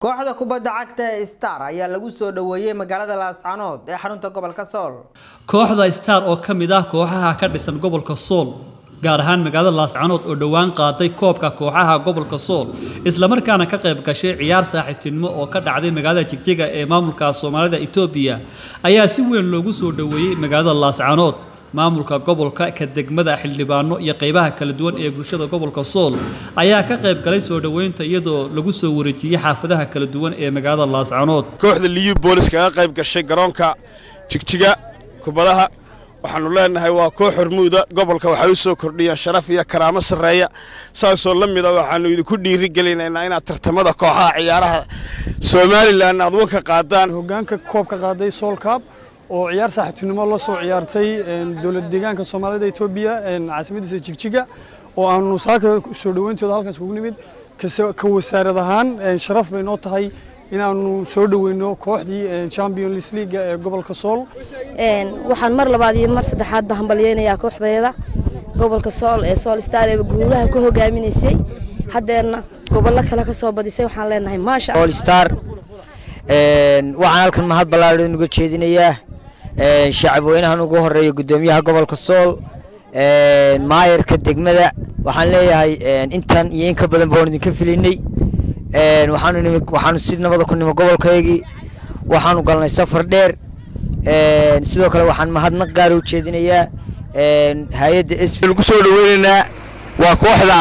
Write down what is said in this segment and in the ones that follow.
kooxda kubadda cagta ee star ayaa lagu soo dhoweeyey magaalada laascanood ee xarunta gobolka sool kooxda star oo ka mid ah kooxaha ka dhisan gobolka sool gaar ahaan magaalada laascanood oo dhowaan qaaday koobka kooxaha gobolka sool islamarkaana ka qayb gashay ciyaar saaxiibtinimo oo ka dhacday magaalada jigjiga ee maamulka soomaalida etoobiya ayaa si weyn loogu soo dhoweeyey magaalada laascanood maamulka gobolka ka degmada xildhibaano iyo qaybaha kala duwan ee bulshada gobolka sool ayaa ka qayb galay soo dhoweynta iyadoo lagu soo wareejiyey xaafadaha kala duwan ee magaalada laascanood kooxda liyu boolis kaga qayb gashay garoonka jigjiga kubadaha waxaanu leenahay waa koox hormuuda gobolka waxay u soo kordhiyeen sharaf iyo karaamo sarreeya saasoo la mid a waxaanu idinku dhiirigelinaynaa inaad tartamada kooxaha ciyaaraha somalilan aad wanka qaadaan hogaanka koobka qaaday soolkaab oo ciyaar saaxiibtinimo la soo ciyaartay dowlad deegaanka soomaalida etoobiya caasimadiisa jigjiga oo aanu saaka soo dhoweyntooda halkaas ugu nimid ka wasaarad ahaan sharaf bay noo tahay inaanu soo dhoweyno kooxdii champions league ee gobolka sool waxaan mar labaad iyo mar saddexaad ba hambalyeynayaa kooxdeeda gobolka sool ee sool star ee guulaha ku hogaaminaysay haddeerna gobollo kale ka soo badisay waxaan leenahay maasha sool star waxaan halkan mahad ballaaran uga jeedinayaa shacab weynahan ugu horeeya guddoomiyaha gobolka sool maayarka degmada waxaan leeyahay intan iyo in ka badan baan idinka filinay waxaanu si nabada ku nimo gobolkaygii waxaanu galnay safar dheer sidoo kale waxaan mahadnaq gaara u jeedinayaa hay-adda s lagu soo dhoweynaynaa waa kooxda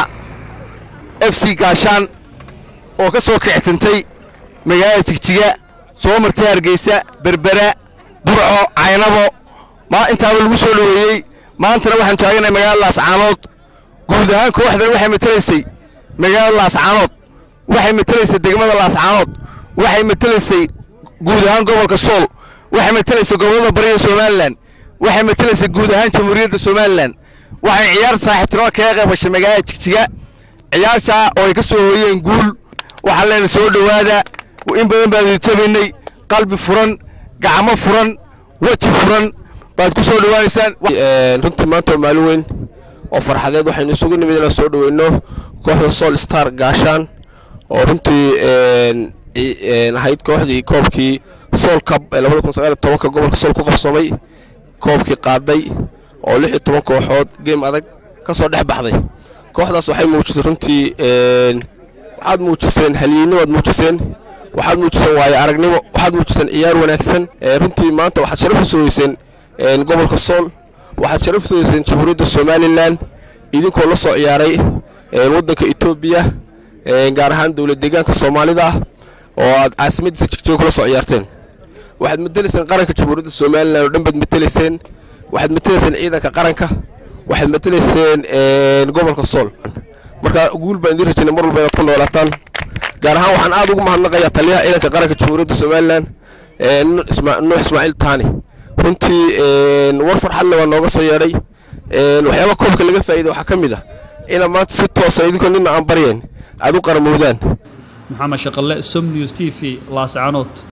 f c gaashaan oo ka soo kictintay magaalada jigjiga soo martay hargeysa berbera burco caynabo ma intaaba lagu soo dhoweeyey maantana waxaan taaganahay magaalada laascaanood guud ahaan kooxdan waxay matalaysay magaalada laascaanood waxay matalaysay degmada laascaanood waxay matalaysay guud ahaan gobolka sool waxay matalaysay gobollada bariga somalilan waxay matalaysay guud ahaan jamhuuriyadda somalilan waxay ciyaar saaxiibtinimo kaga qayb gashay magaalada jigjiga ciyaartaa oo ay ka soo hooyeen guul waxaan leenahay soo dhowaada in badan baad tabaynay qalbi furan gacmo furan weji furan baad ku soo dhowaanaysaan runtii maanta waa maalin weyn oo farxadeed waxaynu isugu nimid inaan soo dhoweyno kooxda sool star gaashaan oo runtii ahayd kooxdii koobkii sool cab ee labada kun sagaal iyo tobanka gobolka sool ku qabsamay koobkii qaaday oo lix iyo toban kooxood geem adag ka soo dhex baxday kooxdaas waxay muujisay runtii waxaad muujiseen halyeynimo aad muujiseen waxaad muujiseen waayo aragnimo waxaad muujiseen ciyaar wanaagsan runtii maanta waxaad sharaf u soo heyseen gobolka sool waxaad sharaf u soo heyseen jamhuuriyadda somalilan idinkoo la soo ciyaaray waddanka etoobiya gaar ahaan dowlad deegaanka soomaalida oo aad caasimadiisa jigjiga kula soo ciyaarteen waxaad matelayseen qaranka jamhuuriyadda somalilan oo dhan baad matelayseen waxaad matelayseen ciidanka qaranka waxaad matelayseen gobolka sool marka guul baan idiin rajaynay mar walba inaad ku noolaataan gaar ahaan waxaan aad ugu mahadnaqayaa taliyaha ciidanka qaranka jamhuuriyadda somalilan nuux ismaaciil taani runtii war farxadle waa nooga soo yeedhay waxyaaba koobka laga faa'iida waxaa ka mid ah inaad maanta si toosa idinkoo nina aan baryayn aad u qaramowdaan maxamed shaqalle som news t v laascanood